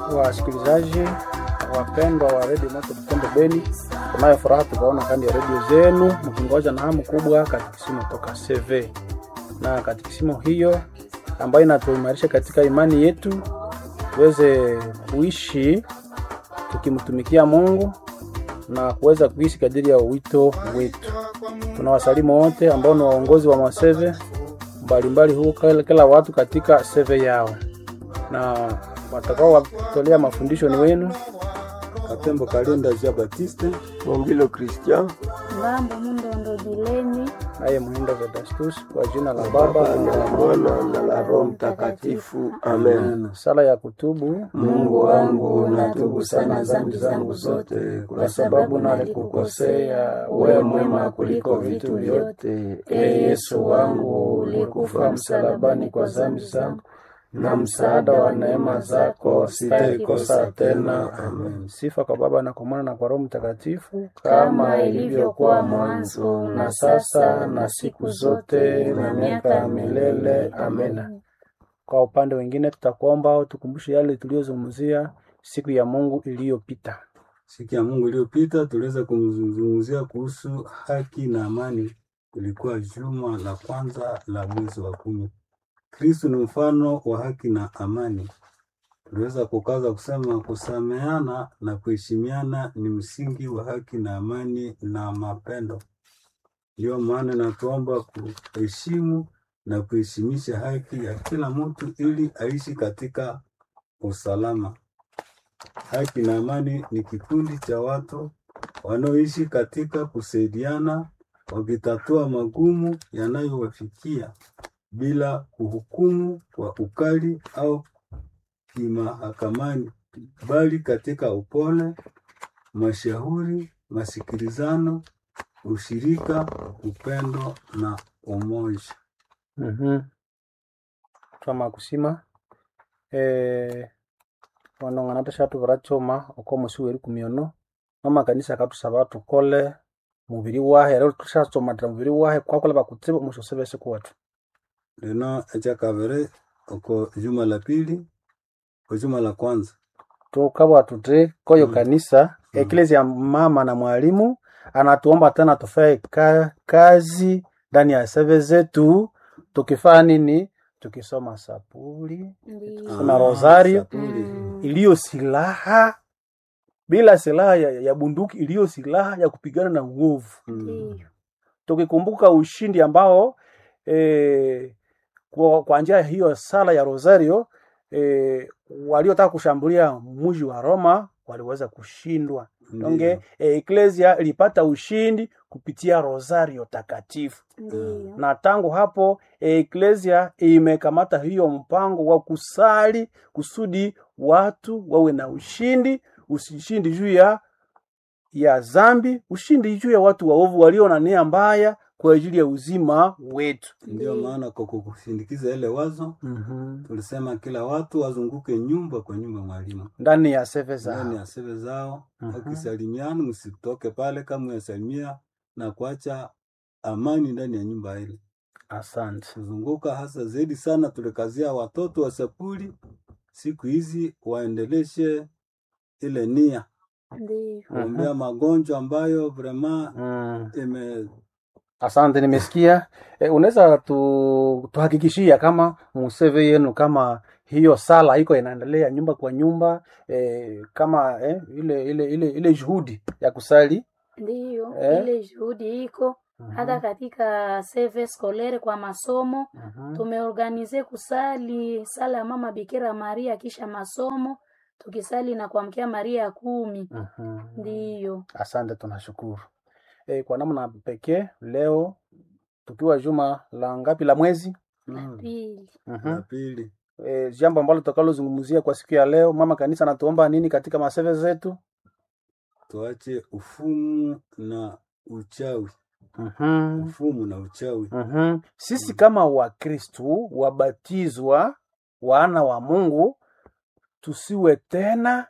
wasikilizaji wapendwa wa redio moto Butembo Beni, tunayo furaha tukaona kando ya redio zenu mkingoja na hamu kubwa katikisimo toka CV, na katikisimo hiyo ambayo inatuimarisha katika imani yetu tuweze kuishi tukimtumikia Mungu na kuweza kuishi kadiri ya wito wetu. Tunawasalimu wote ambao ni waongozi wa maseve mbalimbali huko kila watu katika seve yao, na watakao watolea mafundisho ni wenu Katembo Kalenda Jean Baptiste Mongilo Christian Ngambo Mundondo Dileni naye Muhindo Vedastus, kwa jina la Baba na la Mwana na la Roho Mtakatifu. Amen. sala ya kutubu. Mungu wangu, natubu sana dhambi zangu zote, kwa sababu nalikukosea. Wewe mwema kuliko vitu vyote. E Yesu wangu, ulikufa msalabani kwa dhambi zangu, na msaada wa neema zako sitaikosa tena. Amen. Sifa kwa Baba na kwa Mwana na kwa Roho Mtakatifu, Kama ilivyokuwa mwanzo, na sasa, na siku zote, na miaka ya milele. Amen. Kwa upande wengine, tutakuomba tukumbushe yale tuliyozungumzia siku ya Mungu iliyopita. Siku ya Mungu iliyopita tuliweza kumzungumzia kuhusu haki na amani. Ilikuwa juma la kwanza la mwezi wa kumi. Kristo ni mfano wa haki na amani. Tuliweza kukaza kusema kusameana na kuheshimiana ni msingi wa haki na amani na mapendo. Ndiyo maana natuomba kuheshimu na kuheshimisha haki ya kila mtu ili aishi katika usalama. Haki na amani ni kikundi cha watu wanaoishi katika kusaidiana, wakitatua magumu yanayowafikia bila kuhukumu kwa ukali au kimahakamani, bali katika upole, mashauri, masikilizano, ushirika, upendo na umoja. Mhm. twama kusima eh wanong'ana tashatu varachoma oko musi weri kumiono mama kanisa katusaba tukole mubiri wahe rero tushasomatira mubiri wahe kwakola bakutsiba mushosebese kuwatu Lino ekyakabiri oko juma la pili ko juma la kwanza tukabwa tute koyo Mm. kanisa Mm. eklezia mama na mwalimu anatuomba tena tufae ka, kazi ndani ya seve zetu tukifanya nini tukisoma sapuli Ndiyo. Kuna rosario. sapuli. Mm. iliyo silaha bila silaha ya, ya bunduki iliyo silaha ya kupigana na uovu Mm. Ndiyo. tukikumbuka ushindi ambao eh, kwa, kwa njia hiyo sala ya rosario eh, waliotaka kushambulia mji wa Roma waliweza kushindwa. Ndiyo. Donge eh, eklesia ilipata ushindi kupitia rosario takatifu, Ndiyo. na tangu hapo eklesia imekamata hiyo mpango wa kusali kusudi watu wawe na ushindi, ushindi juu ya ya zambi, ushindi juu ya watu waovu walio na nia mbaya kwa ajili ya uzima wetu. Ndiyo Ndiyo. maana kwa kukushindikiza ile wazo mm tulisema kila watu wazunguke nyumba kwa nyumba mwalimu ndani ya seve ndani zao. ya sebe zao Mhm. wakisalimiana, msitoke pale kama yasalimia na kuacha amani ndani ya nyumba ile. Asante. Kuzunguka hasa zaidi sana tulikazia watoto wa sapuli siku hizi waendeleshe ile nia Ndiyo. kuombea magonjwa ambayo vrema Mm. ime Asante, nimesikia. E, unaweza tu, tuhakikishia kama museve yenu kama hiyo sala iko inaendelea nyumba kwa nyumba e, kama eh, ile ile ile ile juhudi ya kusali Ndiyo. Eh? Ile juhudi iko hata katika seve scolaire kwa masomo Mhm. tumeorganize kusali sala ya mama Bikira Maria kisha masomo tukisali na kuamkia Maria ya kumi. Mhm. Ndiyo. Asante, tunashukuru. E, kwa namna pekee leo tukiwa juma la ngapi la mwezi mm, Pili. Mhm. la pili E, jambo ambalo tutakalozungumzia kwa siku ya leo, mama kanisa anatuomba nini katika maseve zetu? tuache ufumu na uchawi, Mhm. ufumu na uchawi. Mhm. Sisi kama Wakristu wabatizwa wana wa Mungu tusiwe tena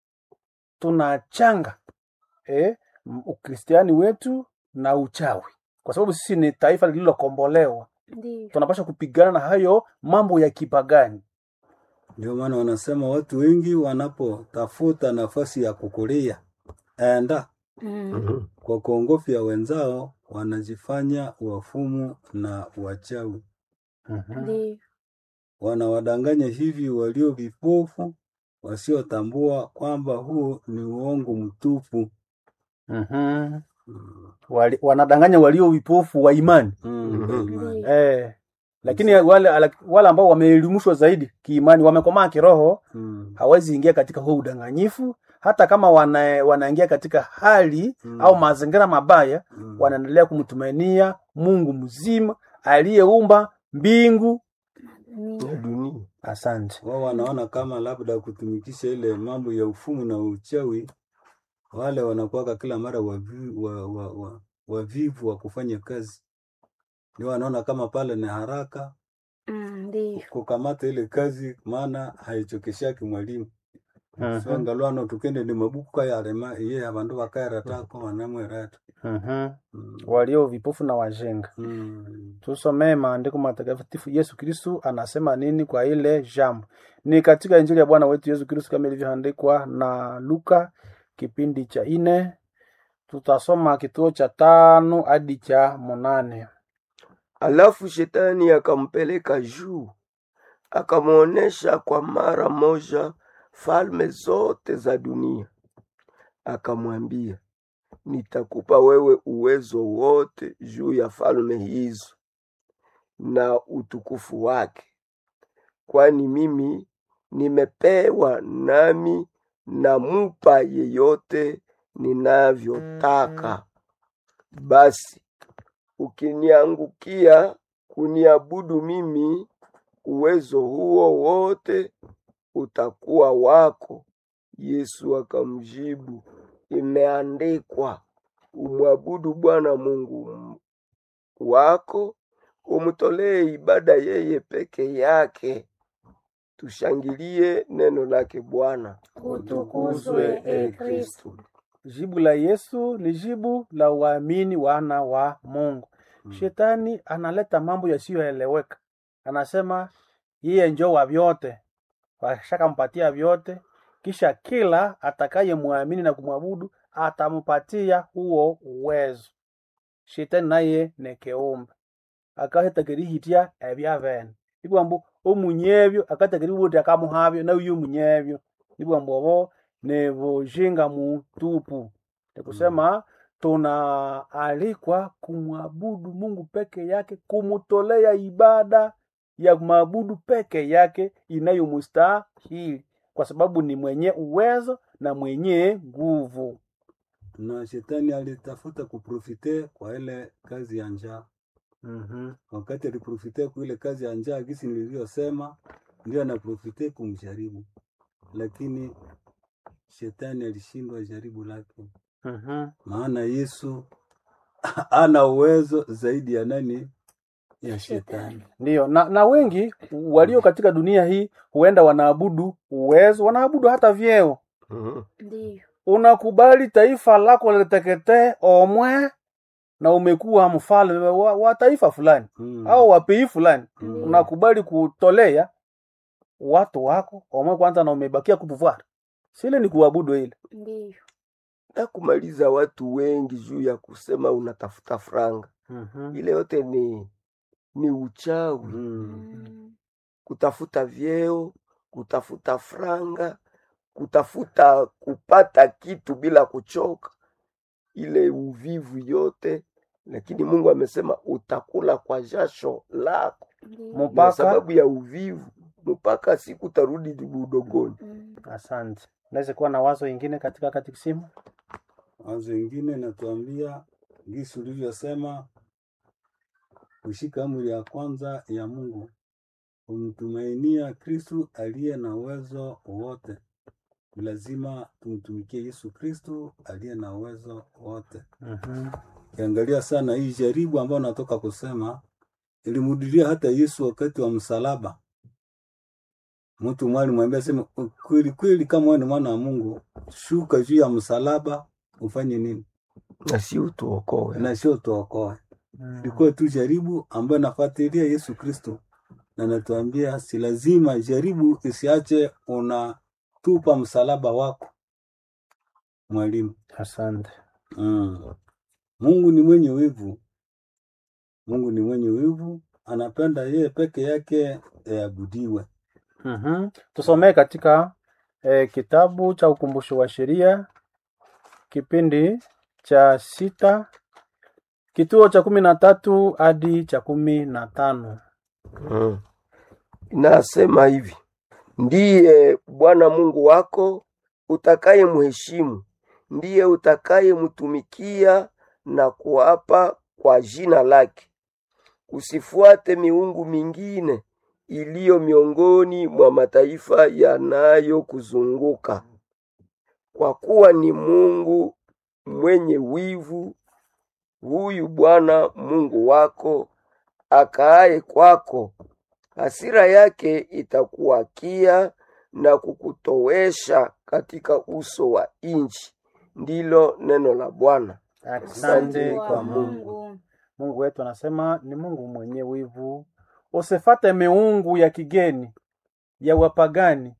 tunachanga eh, m- ukristiani wetu na uchawi, kwa sababu sisi ni taifa lililokombolewa. Ndiyo. Tunapaswa kupigana na hayo mambo ya kipagani. Ndio maana wanasema watu wengi wanapotafuta nafasi ya kukulia enda Mm. Mhm. kwa kuongofya wenzao, wanajifanya wafumu na wachawi, Mhm. Ndiyo. wanawadanganya hivi walio vipofu wasiotambua kwamba huo ni uongo mtupu. Mhm. Mm. Wali, wanadanganya walio vipofu wa imani Mm, Mhm. imani. Ndiyo. eh, lakini wale wale ambao wameelimishwa zaidi kiimani, wamekomaa kiroho, Mm. hawezi ingia katika huo udanganyifu, hata kama wana, wanaingia katika hali Mm. au mazingira mabaya, Mm. wanaendelea kumtumainia Mungu mzima aliyeumba mbingu. Ndiyo. Ya dunia. Asante. wao wanaona kama labda kutumikisha ile mambo ya ufumu na uchawi, wale wanakuwaka kila mara wavivu wa, wa, wa, wavivu wa kufanya kazi, ndio wanaona kama pale ni haraka Mm, Ndiyo. kukamata ile kazi, maana haichokeshaki mwalimu Mhm. swangalwano tukende ni mabuku kayalema iye abandu bakaeratako wanamwerata Mhm. mm. walio vipofu na wajenga. mm. Tusomee maandiko matakatifu. Yesu Kristu anasema nini kwa ile jambo? Ni katika Injili ya Bwana wetu Yesu Kristu kama ilivyoandikwa na Luka kipindi cha ine, tutasoma kituo cha tano hadi cha munane. Alafu shetani akampeleka juu, akamwonyesha kwa mara moja falme zote za dunia, akamwambia, nitakupa wewe uwezo wote juu ya falme hizo na utukufu wake, kwani mimi nimepewa, nami namupa yeyote ninavyotaka. Basi ukiniangukia kuniabudu mimi, uwezo huo wote utakuwa wako. Yesu akamjibu, imeandikwa, umwabudu Bwana Mungu m- wako, umtolee ibada yeye peke yake. Tushangilie neno lake Bwana. Utukuzwe e Kristo. Jibu la Yesu ni jibu la waamini wana wa Mungu. Mm. Shetani analeta mambo yasiyoeleweka, anasema yeye njo wa vyote, washakampatia vyote, kisha kila atakayemwamini na kumwabudu atampatia huo uwezo. Shetani naye ni kiumbe akahetakerihitia ebyabene ibwambu omunyebyo akatakeributi akamuhabyo nawe uyu munyebyo ibwambu obo ni bujinga mutupu ni kusema tunaalikwa kumwabudu Mungu peke yake, kumtolea ibada ya maabudu peke yake inayomstahili, kwa sababu ni mwenye uwezo na mwenye nguvu. na shetani alitafuta kuprofite kwa ile kazi ya njaa. Mhm. Wakati aliprofite kwa ile kazi ya njaa, gisi nilivyosema, ndio anaprofite kumjaribu, lakini shetani alishindwa jaribu lake, Mhm. maana Yesu ana uwezo zaidi ya nani? Ya shetani. Ndiyo, na, na wengi walio katika dunia hii huenda wanaabudu uwezo, wanaabudu hata vyeo. Mhm. Ndiyo. Unakubali taifa lako liteketee omwe, na umekuwa mfalme wa, wa taifa fulani Mm. au wapei fulani, Mm. unakubali kutolea watu wako omwe kwanza, na umebakia kupuvwara, sile ni kuabudu ile. Ndiyo. na kumaliza watu wengi juu ya kusema unatafuta franga. Mhm. Ile yote ni ni uchawi, Mm. Mm. kutafuta vyeo, kutafuta franga, kutafuta kupata kitu bila kuchoka, ile uvivu yote. Lakini Mungu amesema utakula kwa jasho lako, Ndiyo. na Mpaka sababu ya uvivu mpaka siku utarudi udogoni. Mm. asante. Naweza kuwa na wazo ingine katika katikisimu. Wazo ingine natuambia gisi ulivyosema, kushika amri ya kwanza ya Mungu, kumtumainia Kristu aliye na uwezo wote. Ni lazima tumtumikie Yesu Kristu aliye na uwezo wote. Mhm. Kiangalia sana hii jaribu ambayo natoka kusema, ilimudilia hata Yesu wakati wa msalaba. Mtu mwali mwambia sema, kweli kweli, kama wewe ni mwana wa Mungu, shuka juu ya msalaba ufanye nini? Na si utuokoe. na sio tuokoe. Mm. Ilikuwa tu jaribu ambayo nafuatilia Yesu Kristo na natuambia si lazima jaribu isiache unatupa msalaba wako mwalimu Asante. mm. Mungu ni mwenye wivu, Mungu ni mwenye wivu, anapenda yeye peke yake abudiwe. Mhm. Tusomee katika eh, kitabu cha ukumbusho wa sheria kipindi cha sita kituo cha kumi na tatu hadi cha kumi na tano. Mm. Inasema hivi, ndiye Bwana Mungu wako utakaye mheshimu, ndiye utakaye mtumikia na kuapa kwa jina lake. Usifuate miungu mingine iliyo miongoni mwa mataifa yanayokuzunguka, kwa kuwa ni Mungu mwenye wivu, huyu Bwana Mungu wako akaaye kwako hasira yake itakuwakia na kukutowesha katika uso wa nchi. Ndilo neno la Bwana. Asante kwa kwa Mungu. Mungu. Mungu wetu anasema ni Mungu mwenye wivu. Usifate miungu ya kigeni ya wapagani.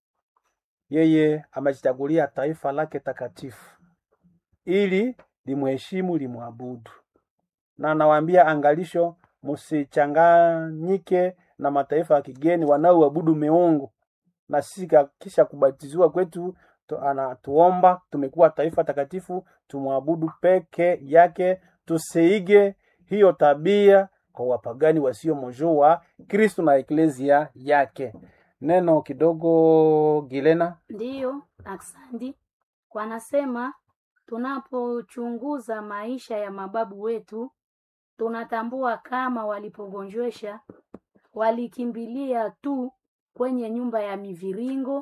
Yeye amejichagulia taifa lake takatifu ili limheshimu, limwabudu. Na anawaambia angalisho, msichanganyike na mataifa ya kigeni wanaoabudu miungu. Na sisi ka- kisha kubatiziwa kwetu tu, anatuomba tumekuwa taifa takatifu, tumwabudu peke yake, tusiige hiyo tabia kwa wapagani wasiomjua Kristo na eklezia yake. Neno kidogo Gilena. Ndiyo, aksandi. Wanasema tunapochunguza maisha ya mababu wetu, tunatambua kama walipogonjwesha walikimbilia tu kwenye nyumba ya miviringo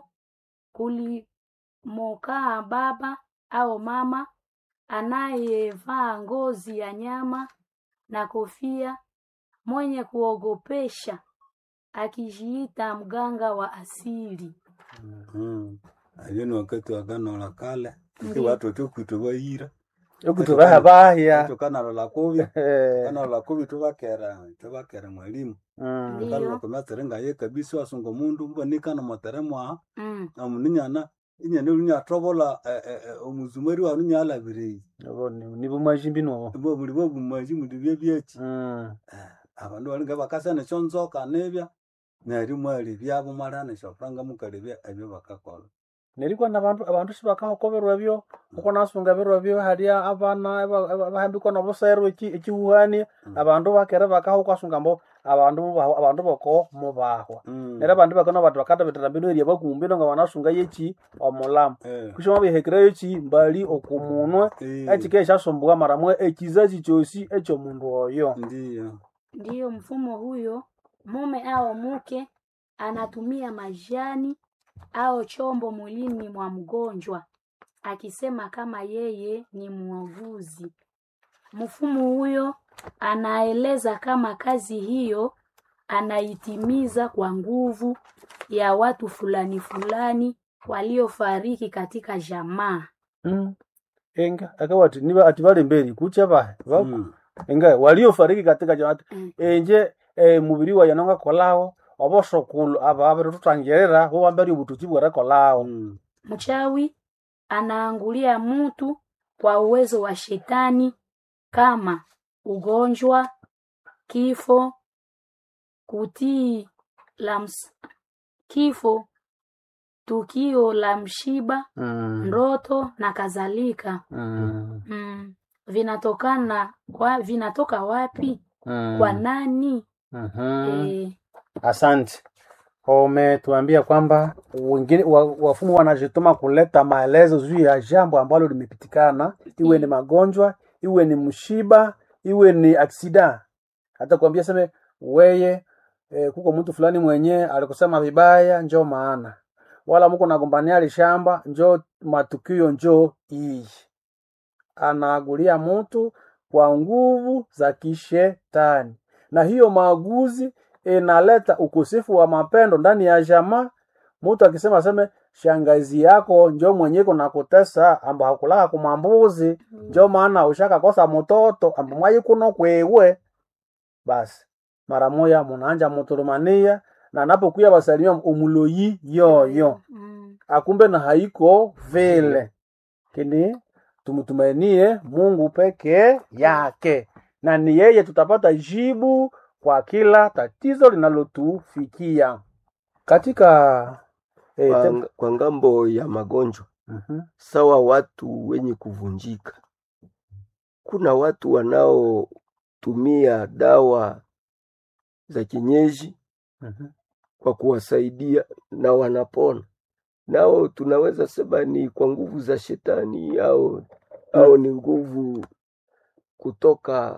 kulimokaa baba au mama anayevaa ngozi ya nyama na kofia, mwenye kuogopesha, akijiita mganga wa asili. Mm. Hiyo ni wakati wa agano la kale iki Ndiyo. watu tukwitwe bayira Ukutubaha bahya. tukana la kubi Eh, kana la kubi tubakera tubakera mwalimu mm, Ndiyo. kala kometerenga ye kabisa wasunga mundu mbonika na moteremwa Mm. na muninyana inyane lunya tobola eh, eh, eh, omuzumari wa lunya alabire Abo ni ni bumajimbi nobo. bo muri bo bumaji muri bye byeki Mm. abandu balinga bakasana kyonzoka nebya neri mwali byabo marana shofranga mukalebya ebyo bakakola Nilikuwa na bantu abantu sibakahokoberwa byo uko nasunga birwa byo haria abana aba- aba- bahambikwa nobusero eki ekihuhania Mm. abandu bakere bakaho kwasunga mbo abandu mubaho abandu boko mubahwa Mm. nera abandu bakona batu bakata betera mbino eria bakumbino nga banasunga yeki omulamu Eh, kushoma bihekera yeki mbali okumunwe eh, ekike ekyasumbuka maramwe ekizazi kyosi ekyomundu oyo ndiyo Ndiyo mfumo huyo, mume au mke anatumia majani au chombo mwilini mwa mgonjwa akisema kama yeye ni muuguzi. Mfumo huyo anaeleza kama kazi hiyo anaitimiza kwa nguvu ya watu fulani fulani waliofariki katika jamaa. mm. enga akawati niba ati bali mberi kucha bahe Ba- Mm. enga waliofariki katika jamaa Mm. enje eh, mubiri wa yanonga kolao obosokulu aba abere tutangirira bo bambari obututi bwere kolao Mm. Mchawi anaangulia mtu kwa uwezo wa shetani kama ugonjwa, kifo, kutii la ms- kifo, tukio la mshiba, mm. ndoto na kadhalika. mm. Mm. Vinatokana kwa vinatoka wapi? mm. Kwa nani? Mhm. Eh, Asante. Umetuambia kwamba wengine wa- wafumu wanajituma kuleta maelezo juu ya jambo ambalo limepitikana, iwe ni magonjwa, iwe ni mshiba, iwe ni aksida. Hata kuambia seme weye e, kuko mtu fulani mwenye alikusema vibaya, njo maana wala muko nagombania lishamba, njo matukio njo iyi anaagulia mtu kwa nguvu za kishetani, na hiyo maaguzi inaleta ukosefu wa mapendo ndani ya jamaa. Mtu akisema seme shangazi yako njo mwenyeko na kutesa amba hakulaka kumambuzi njo maana ushaka kosa mtoto amba mwayi kuno kwewe, basi mara moya munaanja mutulumania na anapokuya basalimia umuloyi yoyo Mm. akumbe na haiko vile kini tumtumainie Mungu peke yake, na ni yeye tutapata jibu kwa kila tatizo linalotufikia katika eh, Kwa, tem- kwa ngambo ya magonjwa Mhm, sawa watu wenye kuvunjika. Kuna watu wanaotumia dawa za kienyeji mhm, kwa kuwasaidia na wanapona, nao tunaweza sema ni kwa nguvu za shetani au, au ni nguvu kutoka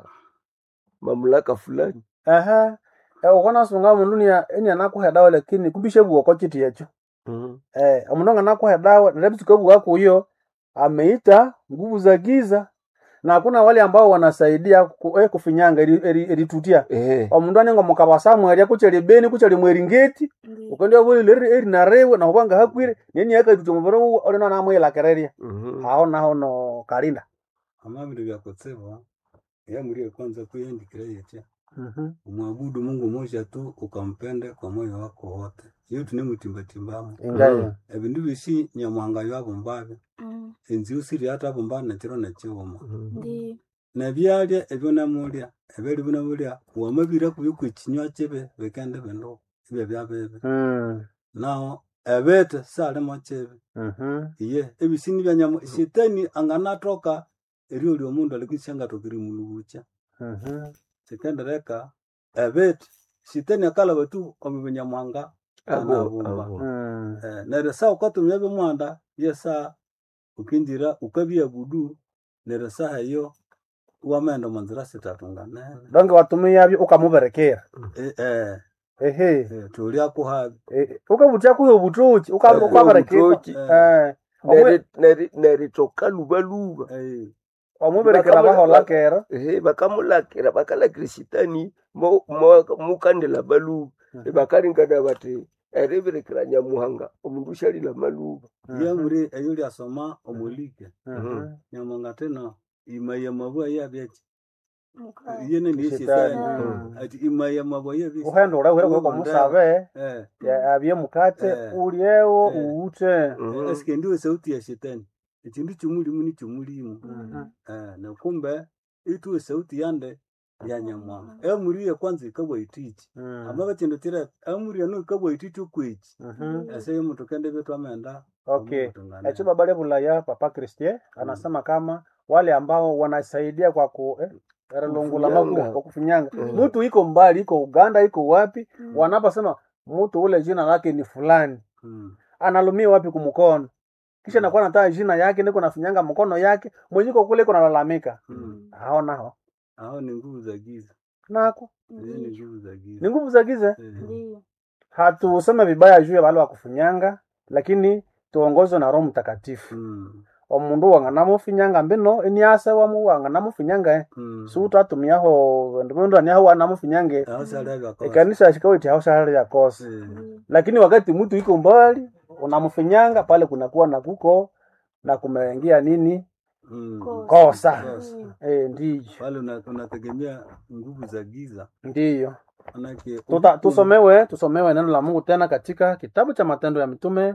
mamlaka fulani. Aha. Eh, ukona sunga mundu ni eni anakuha dawa lakini kumbishe buoko chiti yecho Mhm. eh omundu anakuha dawa nalebisuka buwako huyo ameita nguvu za giza na hakuna wale ambao wanasaidia ku, eh, kufinyanga eri- eri- eritutia Eh, omundu anenga mukabasamu eria kuchali beni kuchali mweringeti Ndi. ukendia buli leri eri narewe na ubanga hakwire neni yakatuta mubiro uwo olina namwela kereria mhm. hao naho no kalinda amabiri byakotsebwa yamurie kwanza kuyendikira yecha mhm umwabudu Mungu moja tu ukampende kwa moyo wako wote iyo tunemutimbatimbamu ingaye ebindu bisi nyamwanga byabumbabe Mm. enzi usiri hata bumba nakiro nakiwoma Mhm. Ndi. nebyalya ebyo namulya ebyali binamulya wamabira kubikwa ekinywa kibe bikende bindu ibyo byabebe mm naho ebete salimo kibe mhm iye ebisini bya nyamu shetani anganatoka erio lyo mundu alikishangatokiri mulubucha mhm sikendereka ebete shetani akalaba tu omubinyamwanga Abo, anabumba abo. mm Eh, neryo saa ukatumya bimwanda yesa ukinjira ukabyabudu neryo saha eyo wamaenda manzira sitatu nganene donge watumia byo ukamuberekera Eh, eh, ehe eh, tulya kuhabi Eh, ukabutia kuyo butoki Eh, ukaberekera ubutoki. eh omwe Neri- neri- neritoka lubaluba Eh, omuberekera Bakamula- bahola kera ehe bakamulakira bakalakira shitani mo- mo- mukandela baluba bakaringana bati ereberekera nyamuhanga omundu ushalila maluba yamuri eyo lyasoma omulike Mhm. nyamwanga tena imaya mabwa yabyaki Muka- yene ni Shetani. shetani Mm. ati imaya mabwa yabyaki uhenda ule ule kwa musabe eh ya- abye mukate Eh. ulyewo Eh. uute Mhm. eske ndiwe sauti ya shetani ekindu kimulimu ni kimulimu Mhm. eh na kumbe ituwe sauti yande ya nyamwanga emuriye kwanza ikabwa itichi Mm. ama bakindu tira emuriye no ikabwa itichi okwichi Mhm. ese yomuntu kende betu amenda Okay. omutungane. Echo baba Bulaya Papa Christie anasema kama wale ambao wanasaidia kwa ku eh, lungula Kufinyanga. magu kwa kufinyanga. Mhm. Mtu iko mbali, iko Uganda, iko wapi? Mm. Wanaposema mtu ule jina lake ni fulani, Mm. analumia wapi kumkono? Kisha nakuwa nataka jina yake niko nafinyanga mkono yake, mwenye iko kule iko nalalamika. Mm. Hao nao. Hao ni nguvu za giza Nako hizi ni nguvu za giza ni nguvu za giza. Eh, Ndi. Hatuseme vibaya juu ya wale wa kufinyanga, lakini tuongozwe na Roho Mtakatifu. mm. omundu wanganamufinyanga mbino eniase wamu wanganamufinyanga eh. Mm. suutatumiaho ndimundu aniaho wanamufinyange Hao sala vya kosa. ekanisa shikawiti haushahali ya kosa Eh, Ndi. lakini wakati mtu iko mbali unamufinyanga pale kunakuwa na kuko na kumeingia nini mm. kosa Kosa. e, ndiyo Pale una- unategemea nguvu za giza ndiyo manake Tuta, tusomewe tusomewe neno la Mungu tena katika kitabu cha Matendo ya Mitume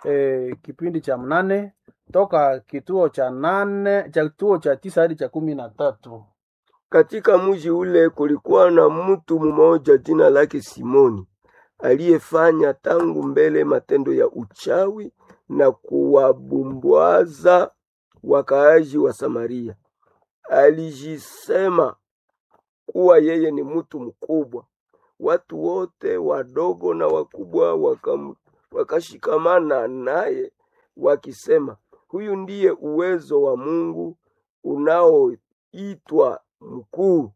e, kipindi cha mnane toka kituo cha nane cha kituo cha tisa hadi cha kumi na tatu Katika mji ule kulikuwa na mtu mmoja jina lake Simoni aliyefanya tangu mbele matendo ya uchawi na kuwabumbwaza wakaaji wa Samaria. Alijisema kuwa yeye ni mtu mkubwa. Watu wote wadogo na wakubwa wakam, wakashikamana naye wakisema, huyu ndiye uwezo wa Mungu unaoitwa mkuu.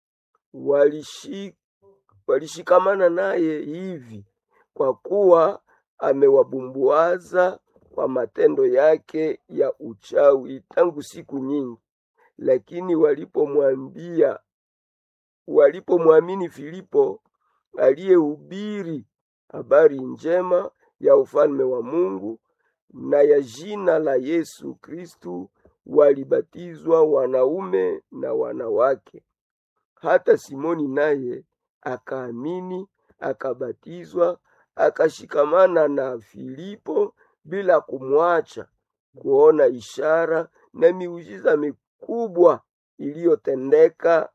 Walishi, walishikamana naye hivi kwa kuwa amewabumbuaza kwa matendo yake ya uchawi tangu siku nyingi. Lakini walipomwambia walipomwamini Filipo aliyehubiri habari njema ya ufalme wa Mungu na ya jina la Yesu Kristu, walibatizwa wanaume na wanawake. Hata Simoni naye akaamini, akabatizwa, akashikamana na Filipo bila kumwacha kuona ishara na miujiza mikubwa iliyotendeka.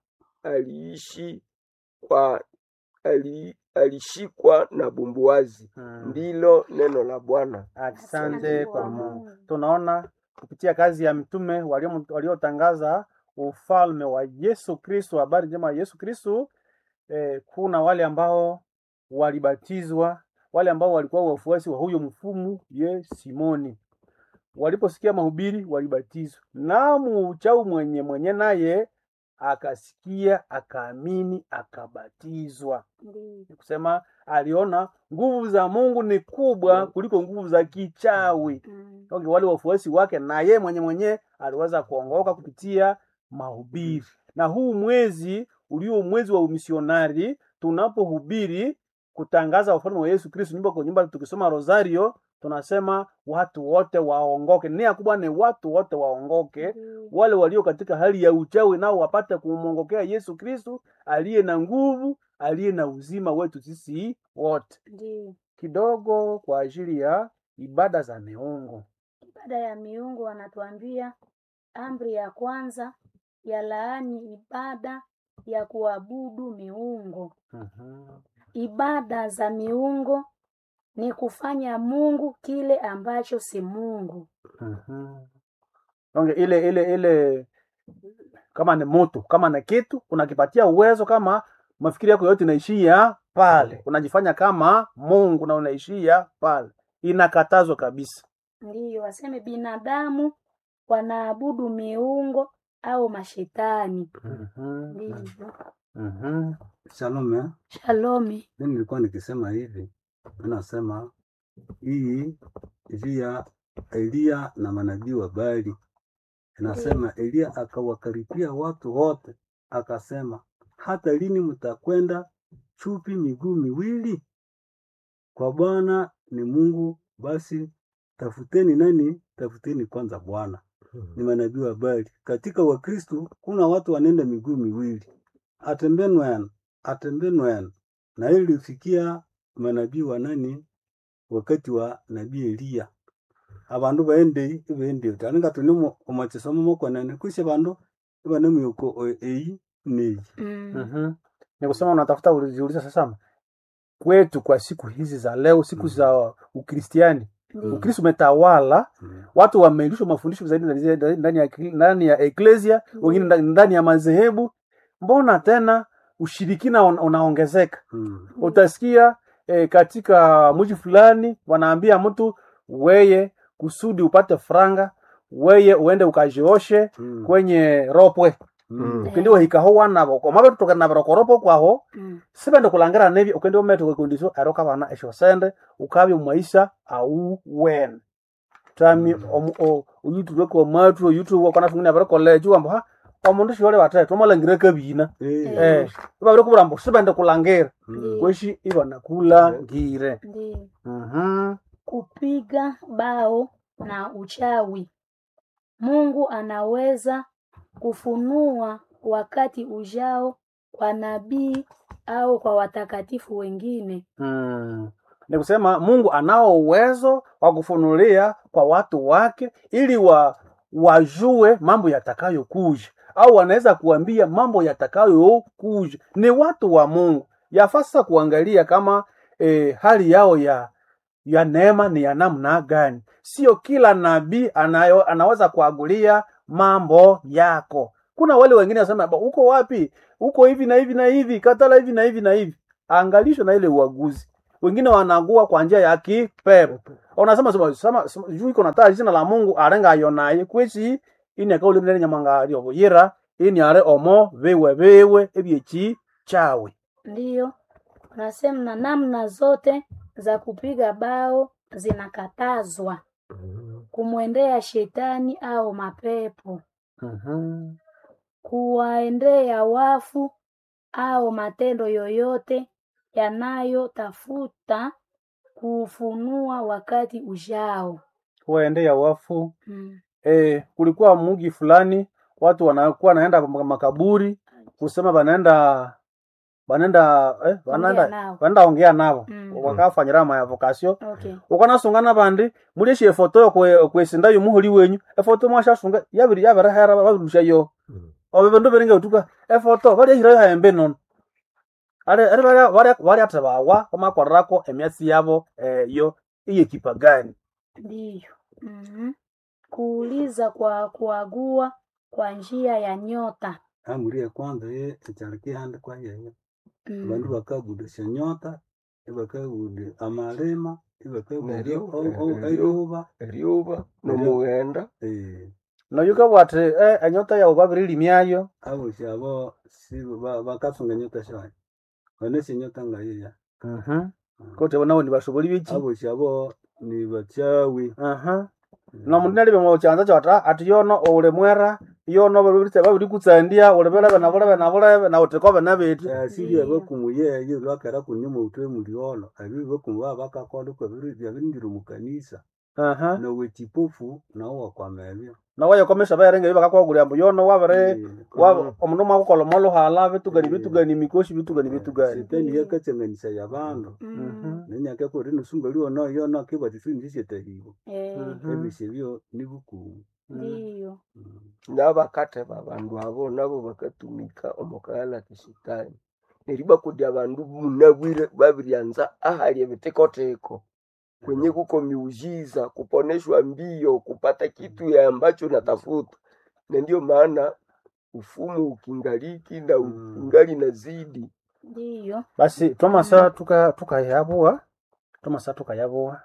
Aliishi kwa ali, alishikwa na bumbuazi. Mm. Ndilo neno la Bwana. Asante kwa Mungu. Tunaona kupitia kazi ya mitume walio- waliotangaza ufalme wa Yesu Kristo, habari njema ya Yesu Kristo. Eh, kuna wale ambao walibatizwa, wale ambao walikuwa wafuasi wa huyo mfumu ye Simoni. Waliposikia mahubiri walibatizwa, na muuchau mwenye mwenye naye akasikia, akaamini, akabatizwa Ndiyo. ni kusema aliona nguvu za Mungu ni kubwa kuliko nguvu za kichawi. Mm. Okay, wale wafuasi wake na ye mwenye mwenye aliweza kuongoka kupitia mahubiri. Na huu mwezi ulio mwezi wa umisionari, tunapohubiri kutangaza ufalme wa Yesu Kristo nyumba kwa nyumba, tukisoma rosario tunasema watu wote waongoke. Nia kubwa ni watu wote waongoke, Ndiyo. wale walio katika hali ya uchawi nao wapate kumwongokea Yesu Kristo aliye na nguvu, aliye na uzima wetu sisi wote. Ndiyo. Kidogo kwa ajili ya ibada za miungu. Ibada ya miungu wanatuambia amri ya kwanza ya laani ibada ya kuabudu miungu. Mhm. Ibada za miungu ni kufanya Mungu kile ambacho si Mungu. Mhm. Onge ile ile ile kama ni mtu kama ni kitu unakipatia uwezo, kama mafikiri yako yote inaishia pale, unajifanya kama Mungu na unaishia pale, inakatazwa kabisa. Ndiyo, waseme binadamu wanaabudu miungu au mashetani. Mhm. Ndivyo. Mhm. Shalom eh? Shalomi. Mimi nilikuwa nikisema hivi, mimi nasema hii juu ya Eliya na manabii wa Baali. Inasema Eliya akawakaripia watu wote, akasema hata lini mtakwenda chupi miguu miwili? Kwa Bwana ni Mungu, basi tafuteni nani? Tafuteni kwanza Bwana. Ni manabii wa Baali. Katika Wakristo kuna watu wanaenda miguu miwili, atembenwen atembenwen, na hili lilifikia manabii wa nani wakati wa nabii Eliya abandu baende ibende taninga tuni omachisomo mokonene kwishe bandu ibane myuko o- eyi neyi Mm. Mhm. Ni kusema unatafuta ulijiuliza sasa kwetu kwa siku hizi za leo, siku za Ukristiani, Ndiyo. Ukristo umetawala, watu wameilishwa mafundisho zaidi ndani- ndani ya ndani ya eklesia, wengine ndani- ndani ya madhehebu. Mbona tena ushirikina un- unaongezeka? Mm. Utasikia eh, katika mji fulani wanaambia mtu weye, kusudi upate franga, weye uende ukajioshe Mm. kwenye ropwe Mm. ukindi wahikaho wanabo komabe tutoka na barokoropo kwaho Mm. sibende kulangira nebi ukindi umete kwekundiso eroka bana esho sende ukabya mwaisa au wen tami omu- o- uyutube kwa matu uyutube wakona fungina bare college wambo ha omundu shole bate tomalangire kabina Eh. eh babere kubura mbo sibende kulangira Mm. kweshi ibana kulangire Ndiyo. mhm Kupiga bao na uchawi. Mungu anaweza kufunua wakati ujao kwa nabii au kwa watakatifu wengine. Mm. Ni kusema Mungu anao uwezo wa kufunulia kwa watu wake ili wa wajue mambo yatakayokuja, au wanaweza kuambia mambo yatakayokuja. Ni watu wa Mungu, yafaa sasa kuangalia kama eh, hali yao ya ya neema ni ya namna gani. Sio kila nabii anayo anaweza kuagulia mambo yako. Kuna wale wengine wasema "Ba, uko wapi? Uko hivi na hivi na hivi, katala hivi na hivi na hivi. Angalisho na ile uaguzi. Wengine wanagua kwa njia ya kipepo. Unasema sema sema sema, juu iko na taa jina la Mungu arenga yonaye kwechi ini akauli mnene nyamanga lyo yira ini are omo bewe bewe ebyechi chawe. Ndiyo, unasema na namna zote za kupiga bao zinakatazwa kumwendea shetani au mapepo, Mhm. kuwaendea wafu au matendo yoyote yanayotafuta kuufunua wakati ujao. Waendea wafu Mm. eh, kulikuwa mugi fulani watu wanakuwa naenda kwa makaburi kusema banaenda banenda eh, Ongea banenda nao. banenda ongea navo Mm. wakafanyira mayavokasio okay ukanasungana bandi mulyeshi efoto yokwe- kwesinda yomuholi wenyu efoto mwashasunga yabiri yabirihera babirusha yo obe bindu biringa utuka efoto balyahirayo haembe nono ali ali balya- balya- balyathe bawa bamakorerako emyatsi yabo eh, yo iyekipa gani ndiyo Mhm. kuuliza kwa kuagua kwa njia ya nyota amuri ya kwanza ye echariki handi kwa yeye Mm. bandu bakagudisha nyota ibakagude amalema ibakagude Neryo- eruba eryuba nomughenda eh noyukabwa athi eh, enyota yawu babirilimyayo aboshi abo si ba- bakasunga nyota shayi banesha nyota ngayeya Mhm. koti abo nabo nibashoboli biki aboshi abo ni bachawi Aha. nomundu nalibe mukyanza kyota ati yono owuli mwera yono babiri babirikutsandia uli bilebe nabulebe nabulebe nawuthikobe nabeti asili abakumu yeye lwakera kunyuma utwe muliolo abibi bakumu baba bakakola kwa byabindira mukanisa Aha. nawe chipofu nawo wakwamebyo nawayekomesha bayarenga bakakwagulya mbu yono wabiri wa- omundu mwakukola omwaluhala bitugani bitugani mikoshi bitugani bitugani shetani yakatsanganisa yabandu Mm. nenyaka kuri nusunga liona yona kibatisindishetahibwa Eh, ebishe byo nibukumu ndiyo nabakathe babandu abo nabo bakatumika omukaghala kishitani neryo bakudi abandu munabwire babiryanza ahali ebitekoteko kwenye kuko miujiza kuponeshwa mbio kupata kitu ya ambacho natafuta na ndio maana ufumu ukingaliki na Mm. ukingali nazidi ndiyo basi twamasa tuka tukayabuwa twamasa tukayabuwa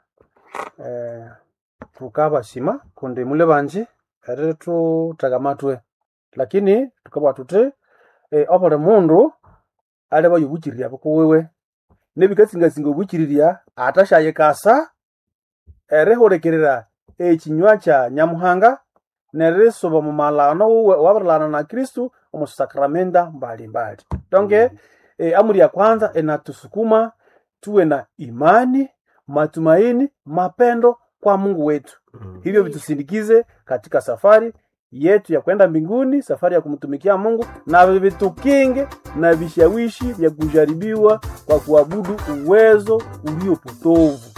eh, tukabasima kundi mule banji eri tutagamatwe lakini tukabwa tuti eh, obuli mundu ali bayobukirira bukuwiwe nebikatsingasinga obukiriria atashayikasa erihulikirira ekinywa kya nyamuhanga nerisuba mu malano wuwe wabirilana na kristu omu sakramenta mbalimbali donge e, amri ya kwanza inatusukuma tuwe na imani matumaini mapendo kwa mungu wetu hivyo vitusindikize katika safari yetu ya kwenda mbinguni safari ya kumtumikia mungu na vitukinge na vishawishi vya kujaribiwa kwa kuabudu uwezo uliopotovu